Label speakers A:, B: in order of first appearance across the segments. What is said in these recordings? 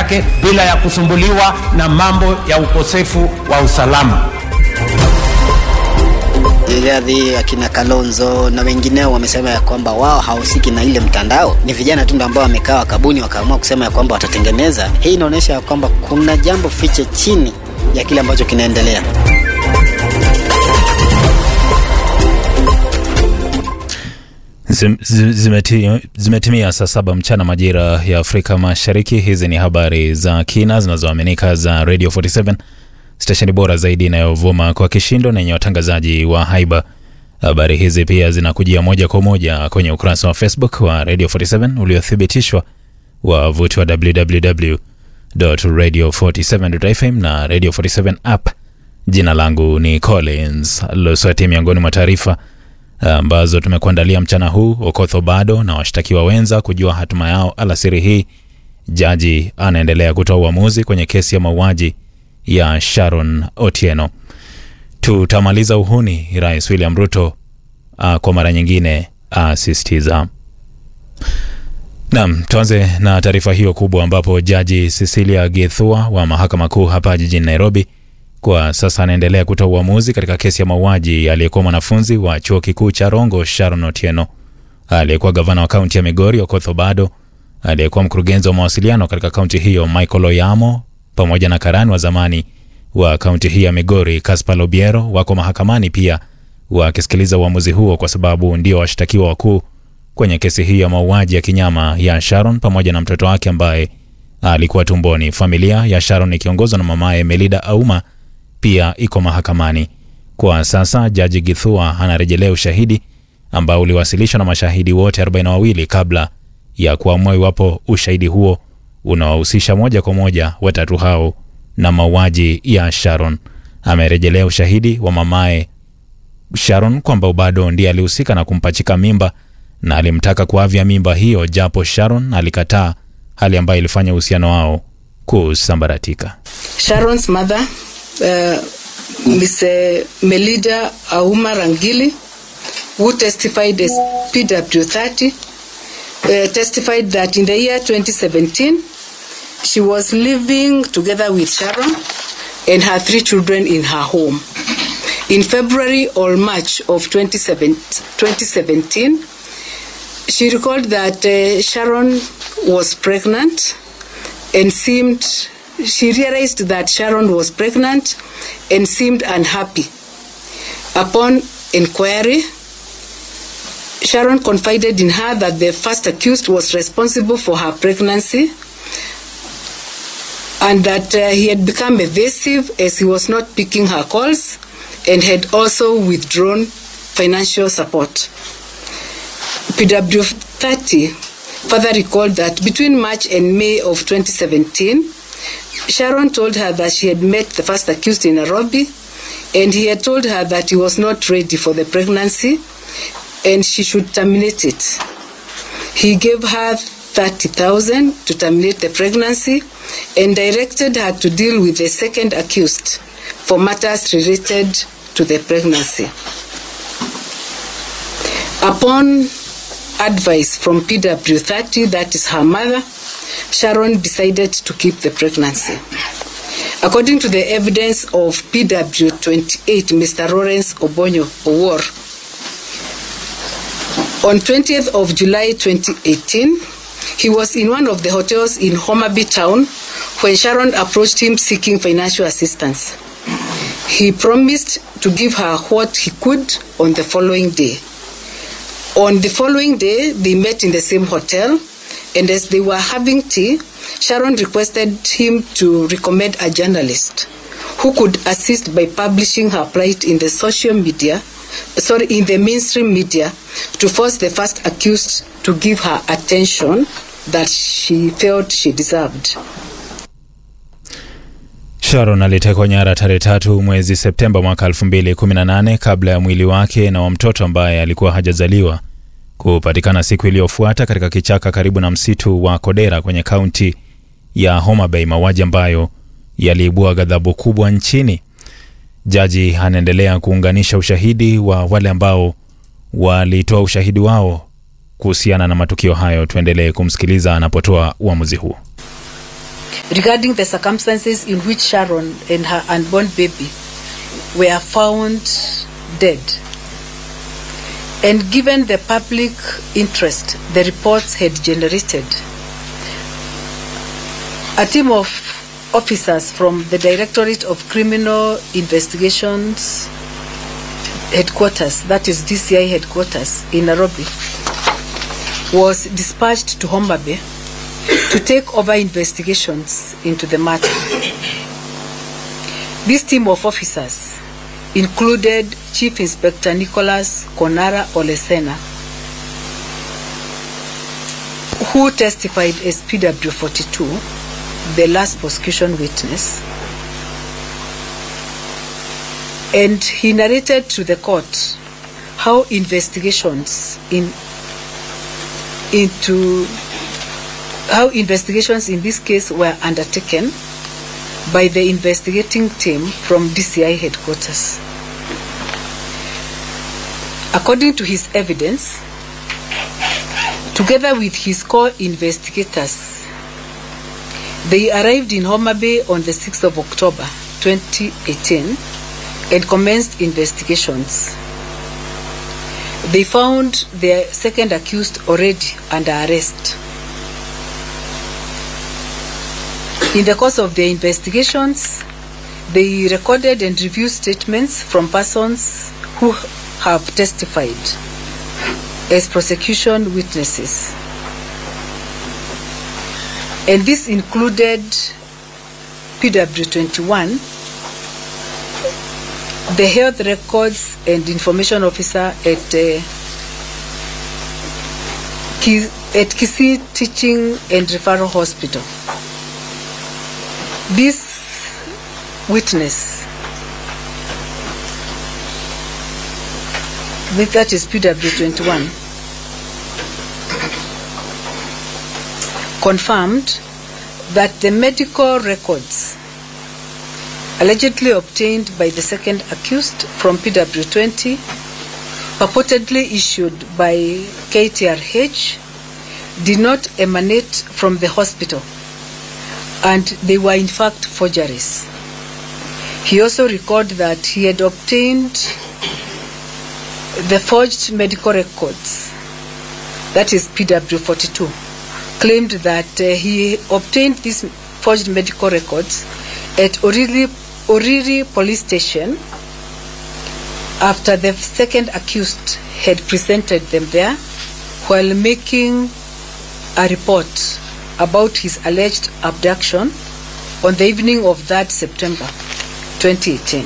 A: yake bila ya kusumbuliwa na mambo ya ukosefu wa usalama.
B: Rigathi, akina Kalonzo na wengineo wamesema ya kwamba wao hawahusiki na ile mtandao, ni vijana tu ambao wamekaa wakabuni, wakaamua kusema ya kwamba watatengeneza. Hii inaonyesha ya kwamba kuna jambo fiche chini ya kile ambacho kinaendelea.
C: Zim- zi- zimeti- Zimetimia saa saba mchana majira ya Afrika Mashariki. Hizi ni habari za kina zinazoaminika za Radio 47 stesheni bora zaidi inayovuma kwa kishindo na yenye watangazaji wa haiba. Habari hizi pia zinakujia moja kwa moja kwenye ukurasa wa Facebook wa Radio 47 uliothibitishwa wavuti wa www.radio47.fm na Radio 47 app. Jina langu ni Collins Losweti. Miongoni mwa taarifa ambazo tumekuandalia mchana huu: Okotho bado na washtakiwa wenza kujua hatima yao alasiri hii. Jaji anaendelea kutoa uamuzi kwenye kesi ya mauaji ya Sharon Otieno. Tutamaliza uhuni, Rais William Ruto uh, kwa mara nyingine asisitiza. Naam, tuanze na taarifa hiyo kubwa ambapo Jaji Cecilia Githua wa Mahakama Kuu hapa jijini Nairobi kwa sasa anaendelea kutoa uamuzi katika kesi ya mauaji aliyekuwa mwanafunzi wa chuo kikuu cha Rongo Sharon Otieno, aliyekuwa gavana wa kaunti ya Migori Okoth Obado, aliyekuwa mkurugenzi wa mawasiliano katika kaunti hiyo Michael Oyamo, pamoja na karani wa zamani wa kaunti hii ya Migori Caspar Lobiero wako mahakamani pia wakisikiliza uamuzi huo, kwa sababu ndio washtakiwa wakuu kwenye kesi hii ya mauaji ya kinyama ya Sharon pamoja na mtoto wake ambaye alikuwa tumboni. Familia ya Sharon ikiongozwa na mamaye Melida Auma pia iko mahakamani kwa sasa. Jaji Githua anarejelea ushahidi ambao uliwasilishwa na mashahidi wote 42 kabla ya kuamua iwapo ushahidi huo unawahusisha moja kwa moja watatu hao na mauaji ya Sharon. Amerejelea ushahidi wa mamaye Sharon kwamba bado ndiye alihusika na kumpachika mimba na alimtaka kuavya mimba hiyo, japo Sharon alikataa, hali ambayo ilifanya uhusiano wao kusambaratika.
D: Sharon's mother, uh, Miss uh, Melida Auma Rangili, who testified as PW30, uh, testified that in the year 2017, she was living together with Sharon and her three children in her home. In February or March of 27 2017, she recalled that uh, Sharon was pregnant and seemed she realized that Sharon was pregnant and seemed unhappy. Upon inquiry, Sharon confided in her that the first accused was responsible for her pregnancy and that uh, he had become evasive as he was not picking her calls and had also withdrawn financial support. PW 30 further recalled that between March and May of 2017, Sharon told her that she had met the first accused in Nairobi and he had told her that he was not ready for the pregnancy and she should terminate it. He gave her 30,000 to terminate the pregnancy and directed her to deal with the second accused for matters related to the pregnancy. Upon advice from PW30, that is her mother, Sharon decided to keep the pregnancy. According to the evidence of PW28, Mr. Lawrence Obonyo Owor, on 20th of July 2018, he was in one of the hotels in Homaby town when Sharon approached him seeking financial assistance. He promised to give her what he could on the following day. On the following day, they met in the same hotel, and as they were having tea, Sharon requested him to recommend a journalist who could assist by publishing her plight in the social media, sorry, in the mainstream media, to force the first accused to give her attention that she felt she deserved.
C: Sharon alitekwa nyara tarehe tatu mwezi Septemba mwaka 2018 kabla ya mwili wake na wa mtoto ambaye alikuwa hajazaliwa kupatikana siku iliyofuata katika kichaka karibu na msitu wa Kodera kwenye kaunti ya Homa Bay, mauaji ambayo yaliibua ghadhabu kubwa nchini. Jaji anaendelea kuunganisha ushahidi wa wale ambao walitoa ushahidi wao kuhusiana na matukio hayo. Tuendelee kumsikiliza anapotoa uamuzi huo.
D: regarding the circumstances in which Sharon and her unborn baby were found dead. And given the public interest the reports had generated, a team of officers from the Directorate of Criminal Investigations headquarters, that is DCI headquarters in Nairobi, was dispatched to Homa Bay to take over investigations into the matter. This team of officers included Chief Inspector Nicholas Konara Olesena, who testified as PW 42, the last prosecution witness. And he narrated to the court how investigations in into how investigations in this case were undertaken by the investigating team from DCI headquarters. According to his evidence, together with his co-investigators, they arrived in Homa Bay on the 6th of October 2018 and commenced investigations. They found their second accused already under arrest. In the course of their investigations, they recorded and reviewed statements from persons who have testified as prosecution witnesses. And this included PW 21, the health records and information officer at uh, Ki- at Kisii Teaching and Referral Hospital. This witness, with that is PW 21, confirmed that the medical records allegedly obtained by the second accused from PW 20, purportedly issued by KTRH, did not emanate from the hospital and they were in fact forgeries. He also recalled that he had obtained the forged medical records, that is PW 42, claimed that uh, he obtained these forged medical records at Oriri, Oriri police station after the second accused had presented them there while making a report about his alleged abduction on the evening of that September 2018.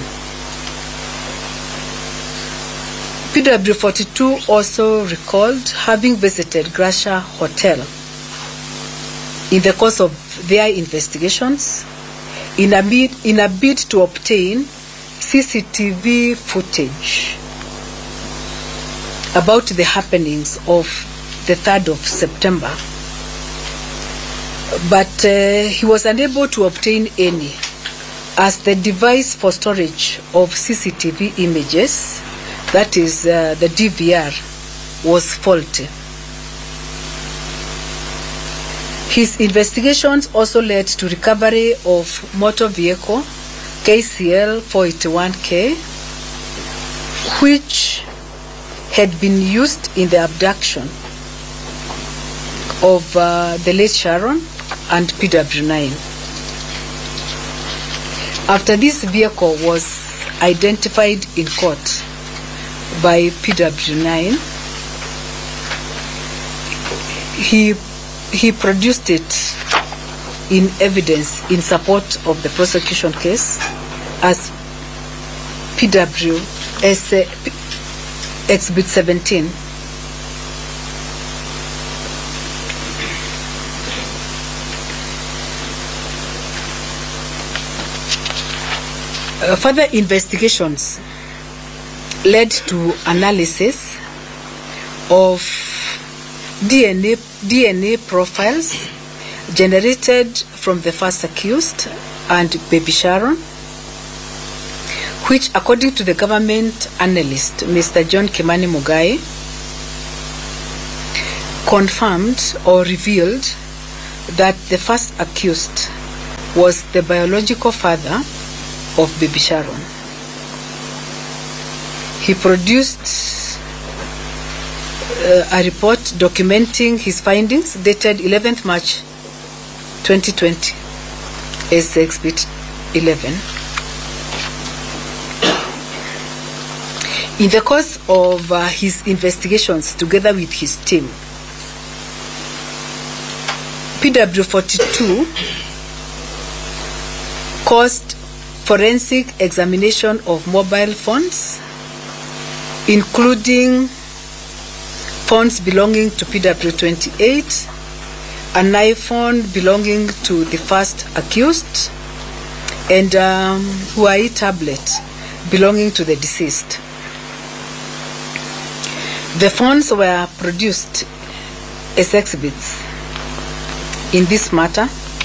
D: PW 42 also recalled having visited Gracia Hotel in the course of their investigations in a bid, in a bid to obtain CCTV footage about the happenings of the 3rd of September but uh, he was unable to obtain any as the device for storage of CCTV images, that is uh, the DVR, was faulty. His investigations also led to recovery of motor vehicle KCL 481K, which had been used in the abduction of uh, the late Sharon and PW9. After this vehicle was identified in court by PW9, he, he produced it in evidence in support of the prosecution case as PW as uh, P- Exhibit 17. Uh, further investigations led to analysis of DNA, DNA profiles generated from the first accused and baby Sharon, which, according to the government analyst, Mr. John Kimani Mugai, confirmed or revealed that the first accused was the biological father of baby Sharon. He produced uh, a report documenting his findings dated 11th March 2020 as Exhibit 11. In the course of uh, his investigations together with his team, PW42 caused forensic examination of mobile phones, including phones belonging to PW28, an iPhone belonging to the first accused, and um, Huawei tablet belonging to the deceased. The phones were produced as exhibits in this matter.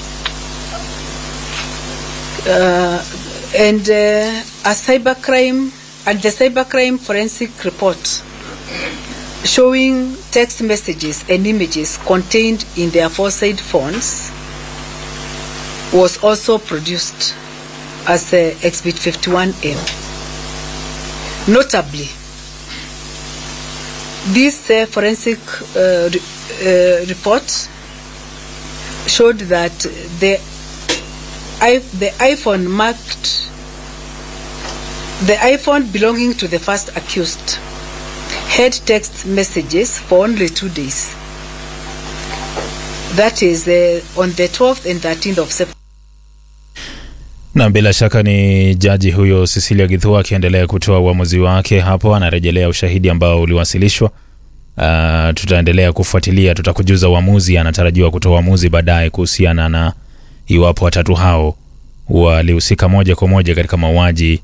D: Uh, and uh, a cybercrime and the cybercrime forensic report showing text messages and images contained in the aforesaid phones was also produced as uh, exhibit 51m notably this uh, forensic uh, re- uh, report showed that the I, the iPhone marked the iPhone belonging to the first accused had text messages for only two days. That is uh, on the 12th and 13th of September.
C: na bila shaka ni jaji huyo Cecilia Githua akiendelea kutoa uamuzi wake hapo, anarejelea ushahidi ambao uliwasilishwa. Uh, tutaendelea kufuatilia, tutakujuza uamuzi. Anatarajiwa kutoa uamuzi baadaye kuhusiana na iwapo watatu hao walihusika moja kwa moja katika mauaji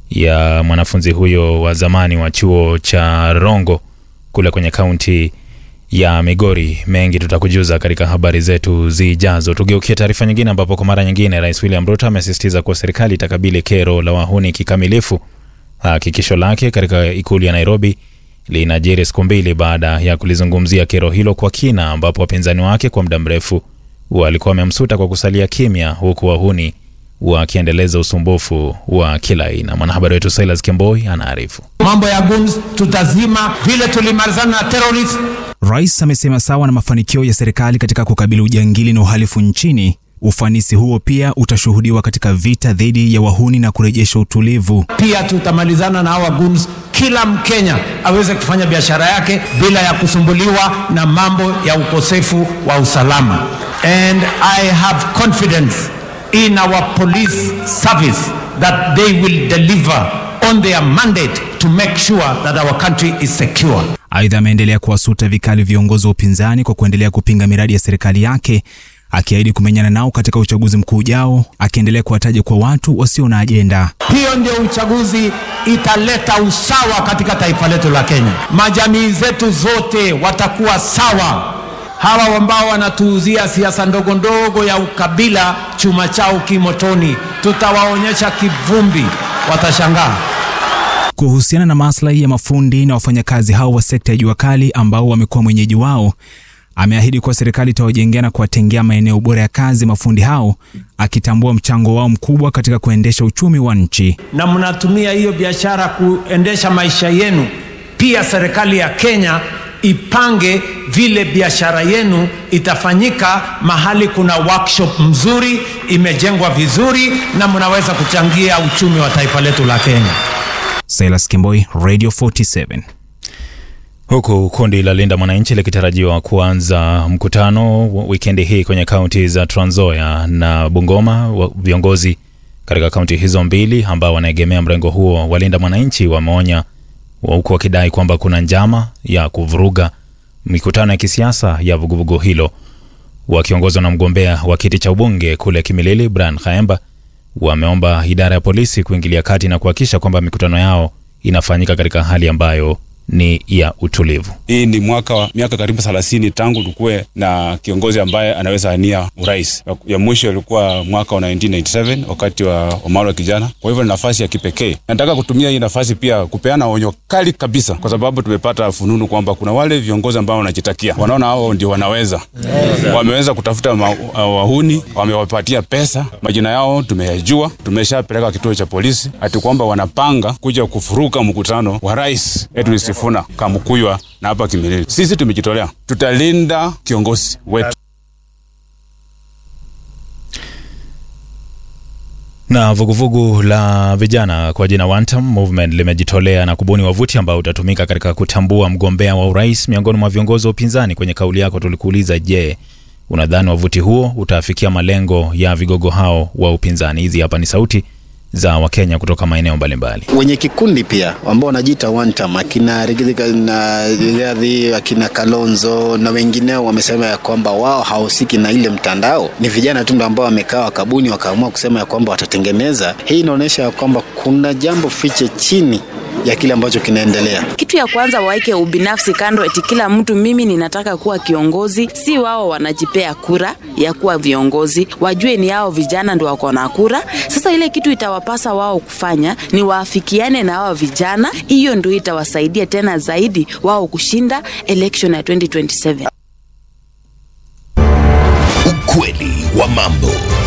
C: ya mwanafunzi huyo wa zamani wa chuo cha Rongo kule kwenye kaunti ya Migori. Mengi tutakujuza katika habari zetu zijazo. Tugeukie taarifa nyingine, ambapo kwa mara nyingine Rais William Ruto amesisitiza kuwa serikali itakabili kero la wahuni kikamilifu. Hakikisho lake katika ikulu ya Nairobi linajiri siku mbili baada ya kulizungumzia kero hilo kwa kina, ambapo wapinzani wake kwa muda mrefu walikuwa wamemsuta kwa kusalia kimya, huku wahuni wakiendeleza usumbufu wa kila aina. Mwanahabari wetu Silas Kemboi anaarifu.
A: Mambo ya guns tutazima vile tulimalizana na terrorist.
E: Rais amesema sawa na mafanikio ya serikali katika kukabili ujangili na uhalifu nchini, ufanisi huo pia utashuhudiwa katika vita dhidi ya wahuni na kurejesha utulivu.
A: Pia tutamalizana na hawa guns, kila Mkenya aweze kufanya biashara yake bila ya kusumbuliwa na mambo ya ukosefu wa usalama. And I have confidence in our police service that they will deliver on their mandate to make sure that our country is secure.
E: Aidha, ameendelea kuwasuta vikali viongozi wa upinzani kwa kuendelea kupinga miradi ya serikali yake, akiahidi kumenyana nao katika uchaguzi mkuu ujao, akiendelea kuwataja kwa watu wasio na ajenda.
A: Hiyo ndio uchaguzi italeta usawa katika taifa letu la Kenya. Majamii zetu zote watakuwa sawa. Hawa ambao wanatuuzia siasa ndogo ndogo ya ukabila, chuma chao kimotoni, tutawaonyesha kivumbi, watashangaa.
E: Kuhusiana na maslahi ya mafundi na wafanyakazi hao wa sekta ya jua kali ambao wamekuwa mwenyeji wao, ameahidi kuwa serikali itawajengea na kuwatengea maeneo bora ya kazi mafundi hao, akitambua mchango wao mkubwa katika kuendesha uchumi wa nchi.
A: na mnatumia hiyo biashara kuendesha maisha yenu. Pia serikali ya Kenya ipange vile biashara yenu itafanyika mahali kuna workshop mzuri, imejengwa vizuri, na mnaweza kuchangia uchumi wa taifa letu la Kenya.
E: Silas Kimboi, Radio 47.
C: Huku kundi la Linda Mwananchi likitarajiwa kuanza mkutano wikendi hii kwenye kaunti za Trans Nzoia na Bungoma. wa- Viongozi katika kaunti hizo mbili ambao wanaegemea mrengo huo wa Linda Mwananchi wameonya huku wakidai kwamba kuna njama ya kuvuruga mikutano ya kisiasa ya vuguvugu hilo. Wakiongozwa na mgombea wa kiti cha ubunge kule Kimilili, Brian Khaemba, wameomba idara ya polisi kuingilia kati na kuhakikisha kwamba mikutano yao inafanyika katika hali ambayo ni ya utulivu.
F: Hii ni mwaka wa miaka karibu thelathini tangu tukuwe na kiongozi ambaye anaweza ania urais. Ya mwisho ilikuwa mwaka wa 1997 wakati wa Omaro wa kijana. Kwa hivyo ni nafasi ya kipekee. Nataka kutumia hii nafasi pia kupeana onyo kali kabisa, kwa sababu tumepata fununu kwamba kuna wale viongozi ambao wanajitakia, wanaona hao ndio wanaweza, wameweza kutafuta ma, uh, wahuni, wamewapatia pesa, majina yao tumeyajua, tumeshapeleka kituo cha polisi, ati kwamba wanapanga kuja kufuruka mkutano wa rais Edwin Sifuna Kamukuywa na hapa Kimilili. Sisi tumejitolea, tutalinda kiongozi wetu.
C: Na vuguvugu la vijana kwa jina One Term Movement limejitolea na kubuni wavuti ambao utatumika katika kutambua mgombea wa urais miongoni mwa viongozi wa upinzani. Kwenye kauli yako tulikuuliza, je, unadhani wavuti huo utafikia malengo ya vigogo hao wa upinzani? Hizi hapa ni sauti za Wakenya kutoka maeneo mbalimbali.
B: wenye kikundi pia ambao wanajiita one term, akina Rigathi na Rigathi, akina Kalonzo na wengineo wamesema ya kwamba wao hawahusiki na ile mtandao, ni vijana tu ndio ambao wamekaa wakabuni wakaamua kusema ya kwamba watatengeneza. Hii inaonyesha ya kwamba kuna jambo fiche chini ya kile ambacho kinaendelea.
G: Kitu ya kwanza waike ubinafsi kando, eti kila mtu mimi ninataka kuwa kiongozi. Si wao wanajipea kura ya kuwa viongozi, wajue ni hao vijana ndio wako na kura. Sasa ile kitu itawapasa wao kufanya ni waafikiane na hao vijana, hiyo ndio itawasaidia tena zaidi wao kushinda election ya 2027.
H: Ukweli wa mambo.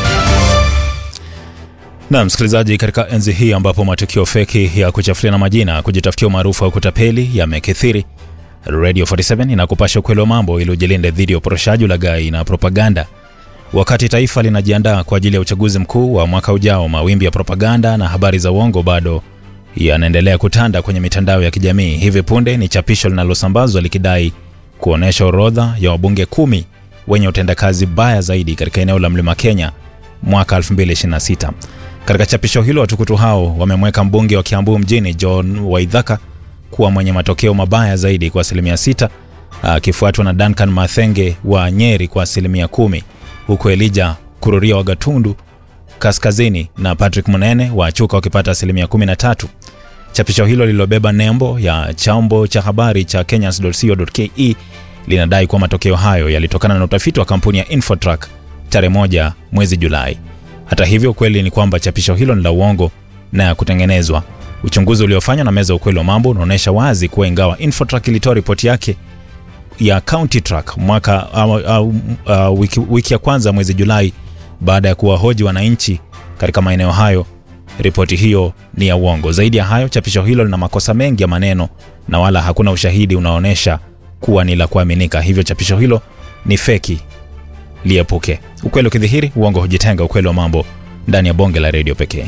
C: Na msikilizaji, katika enzi hii ambapo matukio feki ya kuchafuliana majina, kujitafutia umaarufu wa kutapeli yamekithiri, Radio 47 inakupasha ukweli wa mambo ili ujilinde dhidi ya uporoshaji, ulaghai na propaganda. Wakati taifa linajiandaa kwa ajili ya uchaguzi mkuu wa mwaka ujao, mawimbi ya propaganda na habari za uongo bado yanaendelea kutanda kwenye mitandao ya kijamii. Hivi punde ni chapisho linalosambazwa likidai kuonyesha orodha ya wabunge kumi wenye utendakazi baya zaidi katika eneo la Mlima Kenya mwaka 2026. Katika chapisho hilo watukutu hao wamemweka mbunge wa Kiambu mjini John Waithaka kuwa mwenye matokeo mabaya zaidi kwa asilimia sita, akifuatwa na Duncan Mathenge wa Nyeri kwa asilimia kumi, huku Elijah Kururia wa Gatundu Kaskazini na Patrick Munene wa Chuka wakipata asilimia 13. Chapisho hilo lililobeba nembo ya chambo cha habari cha kenyans.co.ke linadai kuwa matokeo hayo yalitokana na utafiti wa kampuni ya Infotrack tarehe moja mwezi Julai. Hata hivyo, ukweli ni kwamba chapisho hilo ni la uongo na ya kutengenezwa. Uchunguzi uliofanywa na meza ya ukweli wa mambo unaonyesha wazi kuwa ingawa Infotrack ilitoa ripoti yake ya County Track mwaka au, au, uh, wiki, wiki ya kwanza mwezi Julai baada ya kuwahoji wananchi katika maeneo hayo, ripoti hiyo ni ya uongo. Zaidi ya hayo, chapisho hilo lina makosa mengi ya maneno na wala hakuna ushahidi unaoonyesha kuwa ni la kuaminika, hivyo chapisho hilo ni feki, liepuke. Ukweli ukidhihiri, uongo hujitenga. Ukweli wa mambo ndani ya bonge la redio pekee.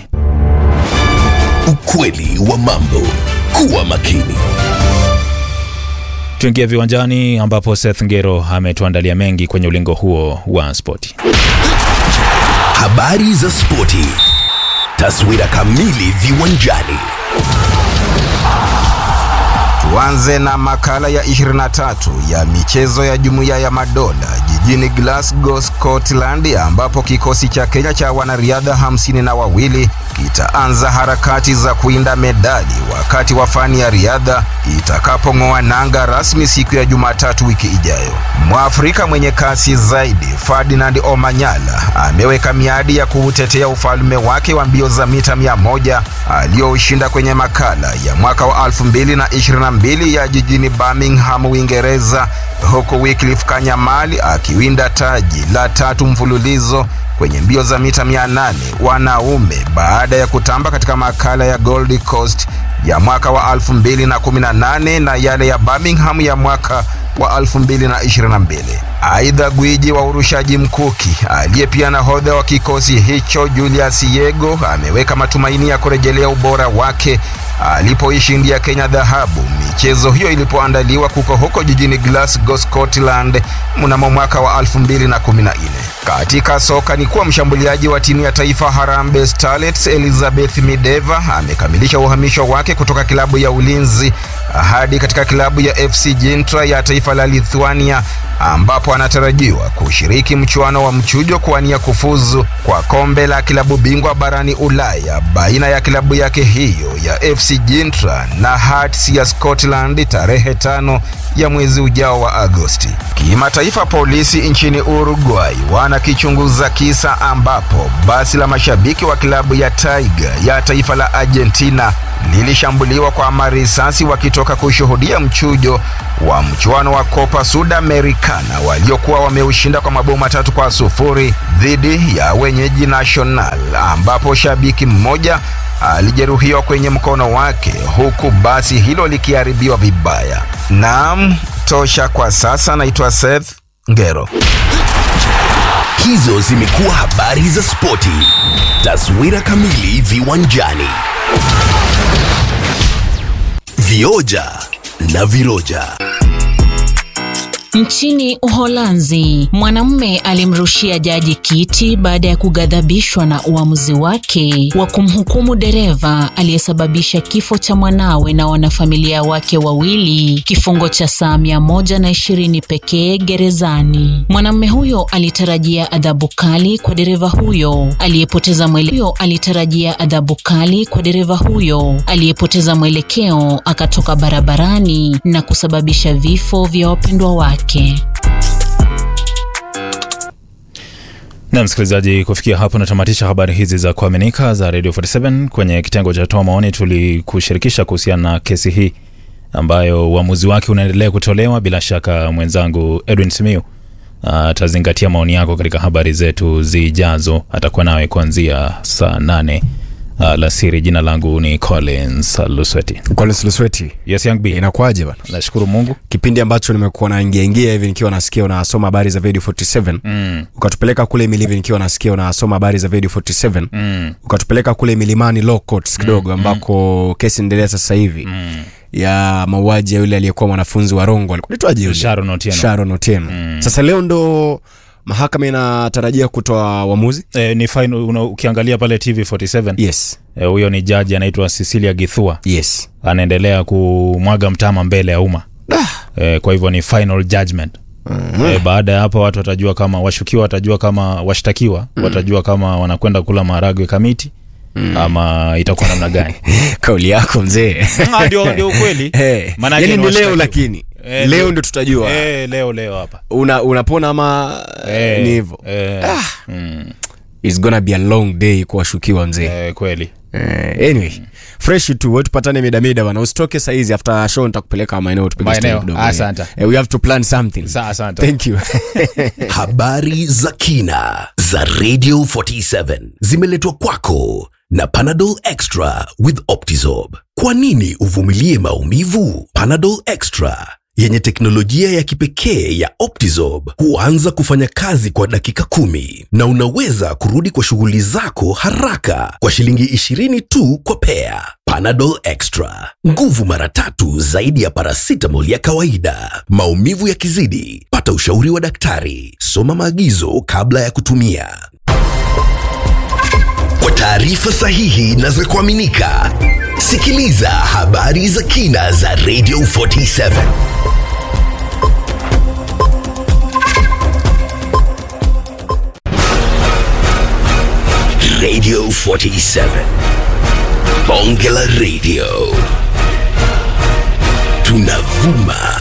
H: Ukweli wa mambo. Kuwa makini.
C: Tuingie viwanjani ambapo Seth Ngero ametuandalia mengi kwenye ulingo huo wa spoti.
H: Habari za spoti. Taswira kamili viwanjani.
I: Tuanze na makala ya 23 ya michezo ya Jumuiya ya Madola jijini Glasgow, Scotland, ambapo kikosi cha Kenya cha wanariadha hamsini na wawili kitaanza harakati za kuinda medali wakati wa fani ya riadha itakapong'oa nanga rasmi siku ya Jumatatu wiki ijayo. Mwafrika mwenye kasi zaidi Ferdinand Omanyala ameweka miadi ya kuutetea ufalme wake wa mbio za mita mia moja aliyoushinda kwenye makala ya mwaka wa 2022 ya jijini Birmingham, Uingereza, huku Wycliffe Kanyamali akiwinda taji la tatu mfululizo kwenye mbio za mita 800 wanaume baada ya kutamba katika makala ya Gold Coast ya mwaka wa 2018 na yale ya Birmingham ya mwaka wa 2022. Aidha, gwiji wa urushaji mkuki aliye pia nahodha wa kikosi hicho Julius Yego ameweka matumaini ya kurejelea ubora wake alipoishindia Kenya dhahabu michezo hiyo ilipoandaliwa kuko huko jijini Glasgow, Scotland mnamo mwaka wa 2014. Katika soka ni kuwa mshambuliaji wa timu ya taifa Harambee Starlets Elizabeth Mideva amekamilisha uhamisho wake kutoka klabu ya Ulinzi hadi katika klabu ya FC Gintra ya taifa la Lithuania ambapo anatarajiwa kushiriki mchuano wa mchujo kuwania kufuzu kwa kombe la klabu bingwa barani Ulaya baina ya klabu yake hiyo ya FC Gintra na Hearts ya Scotland tarehe tano ya mwezi ujao wa Agosti. Kimataifa, polisi nchini Uruguay wanakichunguza kisa ambapo basi la mashabiki wa klabu ya Tiger ya taifa la Argentina lilishambuliwa kwa marisasi wakitoka kushuhudia mchujo wa mchuano wa Copa Sudamericana waliokuwa wameushinda kwa mabao matatu kwa sufuri dhidi ya wenyeji Nacional, ambapo shabiki mmoja alijeruhiwa kwenye mkono wake huku basi hilo likiharibiwa vibaya. Naam, tosha kwa sasa. Naitwa Seth Ngero.
H: Hizo zimekuwa habari za spoti. Taswira kamili viwanjani. Vioja na viroja.
J: Nchini Uholanzi, mwanamume alimrushia jaji kiti baada ya kughadhabishwa na uamuzi wake wa kumhukumu dereva aliyesababisha kifo cha mwanawe na wanafamilia wake wawili kifungo cha saa mia moja na ishirini pekee gerezani. Mwanamume huyo alitarajia adhabu kali kwa dereva huyo aliyepoteza mwelekeo, alitarajia adhabu kali kwa dereva huyo aliyepoteza mwelekeo akatoka barabarani na kusababisha vifo vya wapendwa wake.
C: Na msikilizaji, kufikia hapo natamatisha habari hizi za kuaminika za Radio 47. Kwenye kitengo cha toa maoni, tulikushirikisha kuhusiana na kesi hii ambayo uamuzi wake unaendelea kutolewa. Bila shaka mwenzangu Edwin Simiu atazingatia maoni yako katika habari zetu zijazo. Atakuwa nawe kuanzia saa nane alasiri. Jina langu ni Collins Lusweti.
K: Collins Lusweti.
C: Yes, young B.
K: Inakuaje bana?
C: Nashukuru Mungu.
K: Kipindi ambacho nimekuwa naingia ingia hivi nikiwa nasikia unasoma habari za Radio 47.
C: Mm.
K: Ukatupeleka kule milivi nikiwa nasikia unasoma habari za Radio 47.
C: Mm.
K: Ukatupeleka kule milimani Law Courts kidogo ambako kesi inaendelea sasa hivi.
C: Mm.
K: ya mauaji ya yule aliyekuwa mwanafunzi wa Rongo alikuitwaje yule?
C: Sharon Otieno.
K: Sharon Otieno.
C: Mm.
K: Sasa leo ndo mahakama inatarajia kutoa uamuzi.
C: E, ni fine, una, ukiangalia pale TV 47
K: Yes.
C: e, huyo ni jaji anaitwa Cecilia Githua
K: Yes.
C: anaendelea kumwaga mtama mbele ya umma e, kwa hivyo ni final judgment mm-hmm. e, baada ya hapo watu watajua kama washukiwa watajua kama washtakiwa mm. watajua kama wanakwenda kula maharagwe kamiti mm. ama itakuwa namna gani
K: Kauli yako mzee.
C: Ah, ndio ndio ukweli
K: Hey.
C: Maanake
K: Yani
C: ni
K: ni leo
C: washtakiwa.
K: lakini.
C: Eh,
K: leo
C: ndio.
K: ndo tutajua.
C: e, leo leo hapa
K: Una unapona ama
C: Eh,
K: ni hivyo.
C: eh, mm,
K: It's gonna be a long day kuwashukiwa mzee.
C: eh, kweli
K: Eh, anyway, fresh tu wewe tupatane mida mida bana. Usitoke saa hizi after show nitakupeleka maeneo tupige
C: Maeneo.
K: story kidogo.
C: Asante.
K: Eh, we have to plan something.
C: Sa- asante.
K: Thank you.
H: Habari za kina za Radio 47 zimeletwa kwako na Panadol Extra with Optizorb. Kwa nini uvumilie maumivu? Panadol Extra yenye teknolojia ya kipekee ya Optizorb huanza kufanya kazi kwa dakika kumi na unaweza kurudi kwa shughuli zako haraka kwa shilingi 20 tu kwa pea. Panadol Extra, nguvu mara tatu zaidi ya paracetamol ya kawaida. Maumivu yakizidi, pata ushauri wa daktari. Soma maagizo kabla ya kutumia. Kwa taarifa sahihi na za kuaminika, sikiliza habari za kina za Radio 47. Radio 47. Bonge la Radio. Tunavuma